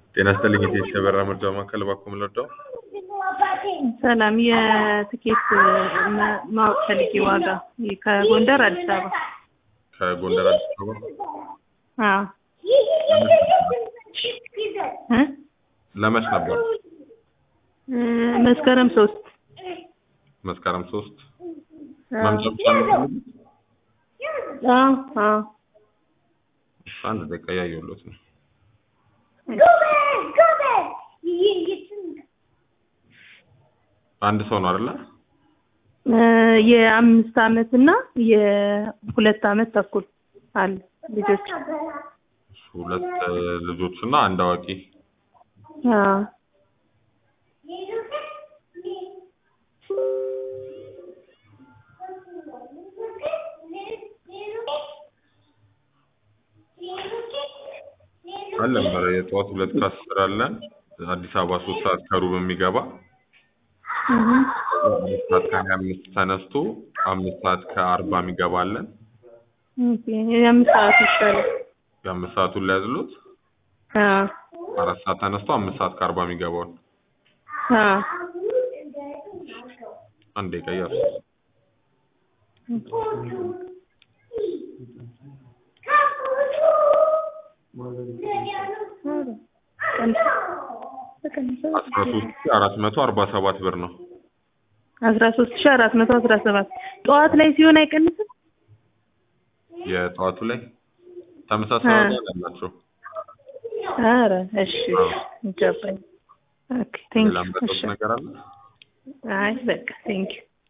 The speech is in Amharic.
ጤና ይስጥልኝ የቴስ የበራ መርጃ ማዕከል እባክዎ ምን ልርዳው? ሰላም የትኬት ማ- ማወቅ ፈልጌ ዋጋ ከጎንደር አዲስ አበባ ከጎንደር አዲስ አበባ አዎ እ ለመች ነበር? እ መስከረም ሶስት መስከረም ሶስት አዎ መምጫ ብቻ ነው የሚፈልጉት? አዎ አዎ እሺ፣ አንድ ደቂቃ እያየሁሎት ነው። አንድ ሰው ነው አይደለ? እ የአምስት አመት እና የሁለት አመት ተኩል አለ ልጆች እሺ፣ ሁለት እ፣ ልጆች እና አንድ አዋቂ። አዎ አለን ኧረ የጠዋት ሁለት ከአስር አለን አዲስ አበባ ሶስት ሰዓት ከሩብ የሚገባ እህ አምስት ሰዓት ከሀያ አምስት ተነስቶ አምስት ሰዓት ከአርባ የሚገባ አለን። ኦኬ የአምስት ሰዓት ይሻላል የአምስት ሰዓቱን ሊያዝሉት አዎ አራት ሰዓት ተነስቶ አምስት ሰዓት ከአርባ የሚገባውን አዎ አንድ ደቂቃ እያሱ አስራ ሶስት ሺ አራት መቶ አርባ ሰባት ብር ነው። አስራ ሶስት ሺ አራት መቶ አስራ ሰባት ጠዋት ላይ ሲሆን አይቀንስም? የጠዋቱ ላይ ተመሳሳይ አ። ዋጋ አላቸው። ኧረ እሺ ይገባኝ። ኦኬ ቴንክ ሌላ ዩ ምረጡት እሺ ነገር አለ? አይ በቃ ቴንክ ዩ